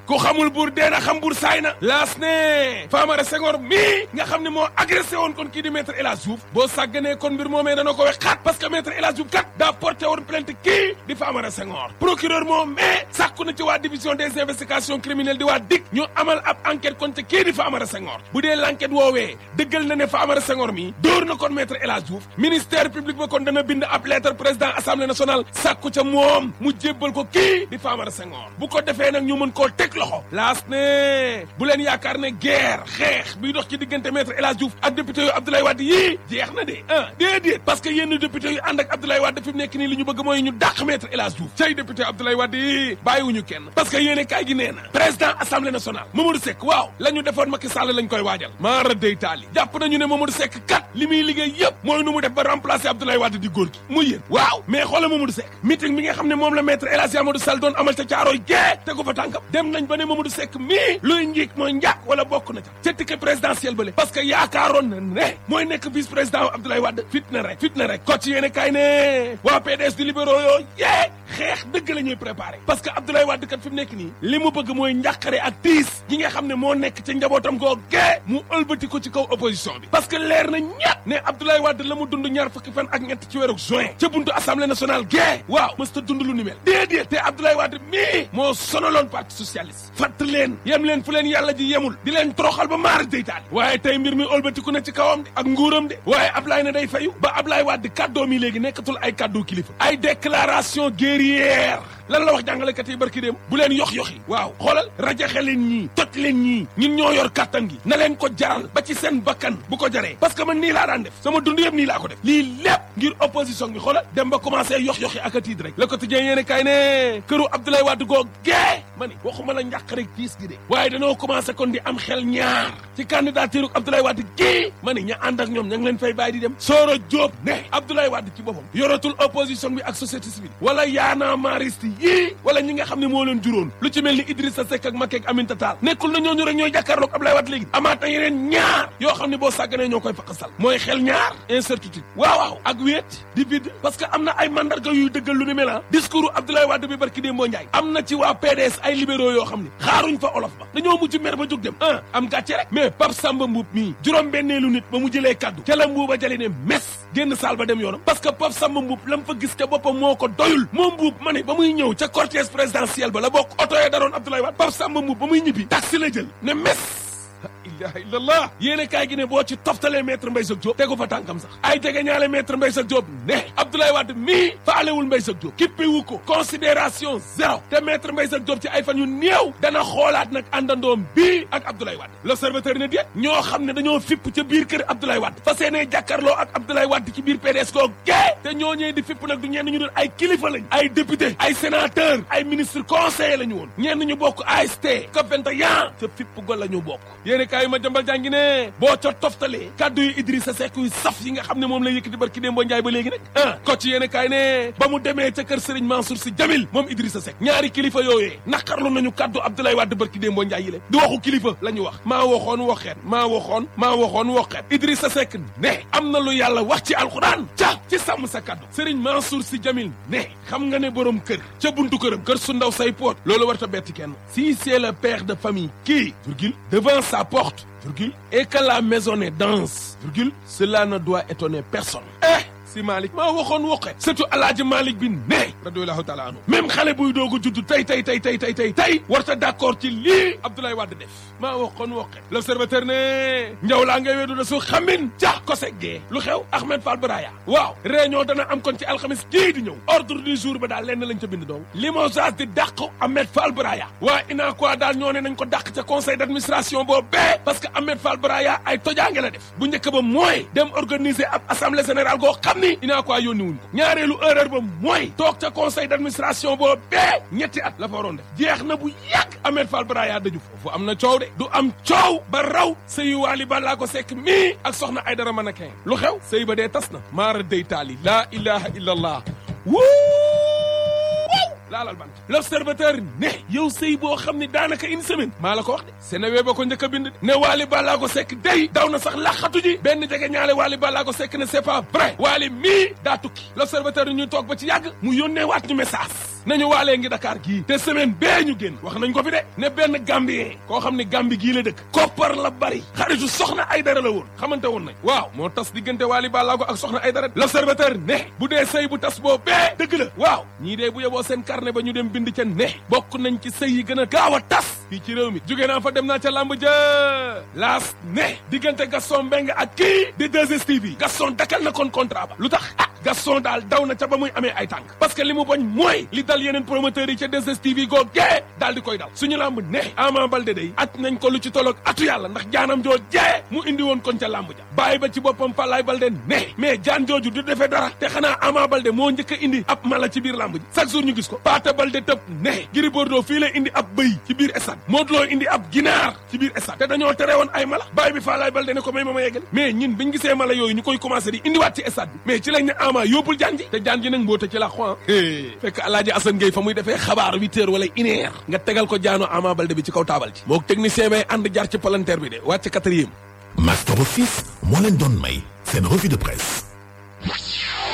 ku xamul buur dee na xam buur saay na laas ne Famara Senghor mii nga xam ne moo agressé woon kon kii di maître El Hadj Diouf boo sàgganee kon mbir moomee dana ko wex xaat parce que maître El Hadj Diouf kat daa porté woon plainte kii di Famara Senghor procureur moom mais sàkku na ci waa division des investigations criminelles di waa DIC ñu amal ab enquête kon ci kii di Famara Senghor bu dee l'enquête woowee dëggal na ne Famara Senghor mi dóor na kon maître El Hadj Diouf ministère public ba kon dana bind ab lettre président assemblée nationale sàkku ca moom mu jébbal ko kii di Famara Senghor bu ko defee nag ñu mën koo teg loxo laas ne bu leen yaakaar ne guerre xeex biy dox ci diggante maître El Hadj Diouf ak député yu Abdoulaye Wade yii jeex na de ah déedéet parce que yenn député yu ànd ak Abdoulaye Wade fi mu nekk nii li ñu bëgg mooy ñu dàq maître El Hadj Diouf cay député Abdoulaye Wade yii bàyyiwuñu kenn parce que yéene kaay gi nee na président assemblée nationale Mamadou Seck waaw la ñu defoon Macky Sall lañ koy waajal maara day taali jàpp nañu ne Mamadou Seck kat li muy liggéey yëpp mooy nu mu def ba remplacer Abdoulaye Wade di góor gi muy yéen waaw mais xoolal Mamadou Seck meeting bi nga xam ne moom la maître El Hadj Amadou Sall doon amal ca caaroy gee tegu fa tànkam dem nañ ba ne Mamadou Seck mii luy njiig mooy njàkk wala bokk na ca ca ticket présidentiel bële parce que yaakaaroon na ne mooy nekk vice président Abdoulaye Wade fit na rek fit na rek ko ci yéene kay ne waa PDS di libéraux yoo yee xeex dëgg la ñuy préparé parce que Abdoulaye Wade kat fi mu nekk nii li mu bëgg mooy njàqare ak tiis gi nga xam ne moo nekk ca njabootam goo gee mu ëlbati ko ci kaw opposition bi parce que leer na ñett ne Abdoulaye Wade la mu dund ñaar fukki fan ak ñett ci weeru juin ca buntu assemblée nationale gee waaw mës ta dund lu ni mel déedéet te Abdoulaye Wade mii moo sonaloon parti socialiste fatt leen yem leen fu leen yàlla ji yemul di leen toroxal ba maara deytaali waaye tey mbir mi ëlbatiku na ci kawam de ak nguuram de waaye Ablaye ne day fayu ba Ablaye Wade kàddoo mi léegi nekkatul ay kàddu kilifa ay déclaration guerrière lan la wax jàngalekat yi barki dem bu leen yox yoxi waaw xoolal rajaxe leen ñii toj leen ñii ñun ñoo yor kàttan gi na leen ko jaral ba ci seen bakkan bu ko jaree parce que man nii laa daan def sama dund yëpp nii laa ko def lii lépp ngir opposition bi xoolal dem ba commencé yox yoxi ak a tiit rek le quotidien yéene kay ne këru Abdoulaye Wade goo gee ma ni waxuma la njàq rek tiis gi de waaye dañoo commencé kon di am xel ñaar ci candidature Abdoulaye Wade gii ma ni ña ànd ak ñoom ña ngi leen fay bàyyi di dem Sooro Diop ne Abdoulaye Wade ci boppam yoratul opposition bi ak société civile wala yaana mariste yii wala ñi nga xam ne moo leen juróon lu ci mel ni Idrissa Seck ak Macky ak Aminata Tall nekkul na ñooñu rek ñooy jàkkaarloog Abdoulaye Wade léegi amaat na yeneen ñaar yoo xam ne boo sàgganee ñoo koy faqasal mooy xel ñaar incertitude waaw waaw ak wéet di vide parce que am na ay mandarga yuy dëggal lu ni mel discours Abdoulaye Wade bi barki démboo Njaay am na ci waa PDS ay libéraux yoo xam ne xaaruñ fa olof ba dañoo mujj mer ba jóg dem ah am gàcce rek mais Pape Samba Mboup mii juróom benneelu nit ba mu jëlee kaddu ca la mbuuba jëlee ne mes génn saal ba dem yoonam parce que Pape Samba Mboup la mu fa gis ca boppam moo ko doyul moom Mboup ma ne ba muy ñëw ca cortège présidentiel ba la bokk oto ya daroon Abdoulaye Wade Pape Samba Mboup ba muy ñibbi taxi la jël ne mes ilaha illallah yéene kaay gi ne boo ci toftalee maître Mbaye Jacques Diop tegu fa tànkam sax ay jege ñaale maître Mbaye Jacques Diop ne Abdoulaye Wade mii faalewul Mbaye Jacques Diop kippiwu ko considération zéro te maître Mbaye Jacques Diop ci ay fan yu néew dana xoolaat nag àndandoom bii ak Abdoulaye Wade l'observateur ne déet ñoo xam ne dañoo fipp ca biir kër Abdoulaye Wade fa seenee jàkkaarloo ak Abdoulaye Wade ci biir PDS koo gee te ñooñee di fipp nag du ñenn ñu doon ay kilifa lañ ay député ay sénateur ay ministre conseiller la ñu woon ñenn ñu bokk AST COP 21 ca fipp go la ñu bokk yéene kaay ma jambal jàngi ne boo ca toftalee kaddu yu Idrissa Seck yu saf yi nga xam ne moom la yëkkati barki démb Njaay ba léegi nag ah ko ci yéene kaay ne ba mu demee ca kër Serigne Mansour Sy Djamil moom Idrissa Seck ñaari kilifa yooyee naqarlu nañu kaddu Abdoulaye Wade barki démb Njaay yi le du waxu kilifa la ñu wax maa waxoon waxeet maa waxoon maa waxoon waxeet Idrissa Seck ne am na lu yàlla wax ci alxuraan ca ci sàmm sa kaddu Serigne Mansour Sy Djamil ne xam nga ne borom kër ca buntu këram kër su ndaw say poot loolu war ta betti kenn si c'est le père de famille qui virgule devant sa porte virgule et que la maisonnée danse virgule cela ne doit étonner personne eh si Malick maa waxoon woqe surtout alaaji Malick bi ne radiyallahu taala anhu même xale buy doog a judd tey tey tey tey tey tey tey warta d'accord ci lii Abdoulaye Wade def maa waxoon woqe l'observateur ne njaw laa ngay weedu da su xamin ca ko seggee lu xew Ahmed Fall Braya waaw réunion dana am kon ci alxamis kii di ñëw ordre du jour ba daal lenn lañ ca bind donc limogeage di dàq Ahmed Fall Braya waa ina quoi daal ñoo ne nañ ko dàq ca conseil d'administration boobu bee parce que Ahmed Fall Braya ay tojaange la def bu njëkk ba mooy dem organiser ab assemblée générale goo xam ni inaa quoi yónni wuñ ko ñaareelu erreur ba mooy toog ca conseil d'administration boobu bee ñetti at la fa waroon def jeex na bu yàgg Ahmed Fall Braya daju foofu am na coow de du am coow ba raw sëyu Waly Ballago Seck mii ak soxna Aydara Manakeng lu xew sëy ba dee tas na maara day taali laa ilaha illa allah wuu laalal bant l'observateur ne yow sëy boo xam ne daanaka une semaine maa la ko wax de Sénéwee ba ko njëkk a bind ne Waly Ballago Seck day daw na sax laxatu ji benn jege ñaale Waly Ballago Seck ne c'est pas vrai Waly mii daa tukki l'observateur ñu toog ba ci yàgg mu yónnee waat ñu message nañu waalee ngi Dakar gii te semaine bee ñu génn wax nañ ko fi de ne benn Gambien koo xam ne Gambi gii la dëkk koppar la bari xaritu soxna ay dara la woon xamante woon nañ waaw moo tas diggante Waly Ballago ak soxna ay dara l'observateur ne bu dee sëy bu tas boo bee dëgg la waaw ñii dee bu yeboo seen carnet ba ñu dem bind ca ne bokk nañ ci sëy yi gën a gaaw a tas fii ci réew mi jóge naa fa dem naa ca làmb ja laas ne diggante Gaston Mbengue ak kii di 2STV Gaston dakal na kon contrat ba lu tax ah Gaston daal daw na ca ba muy amee ay tànk parce que li mu bañ mooy li dal yeneen promoteurs yi ca 2STV googee daal di koy dal suñu làmb ne Ama Baldé day at nañ ko lu ci tolloog atu yàlla ndax jaanam joo jee mu indi woon kon ca làmb ja bàyyi ba ci boppam Falaye Baldé ne mais jaan jooju du defee dara te xanaa Ama Baldé moo njëkk a indi ab mala ci biir làmb ji chaque jour ñu gis ko Paate Baldé tëb ne Gris Bordeaux fii la indi ab bëy ci biir stade Modou Lo indi ab ginaar ci biir stade te dañoo tere woon ay mala bàyyi bi Falaye Baldé ne ko may ma ma yeggali mais ñin biñ gisee mala yooyu ñu koy commencé di indiwaat ci stade bi mais ci lañ ne Ama yóbbul jaan ji te jaan ji nag mbóota ci la xoan fekk Alaaji Assane Gueye fa muy defee xabaar huit heures wala une heure nga tegal ko jaano Ama Baldé bi ci kaw taabal ji mook technicien bay ànd jaar ci palanteer bi de wàcc quatrième Master Office moo leen doon may seen revue de presse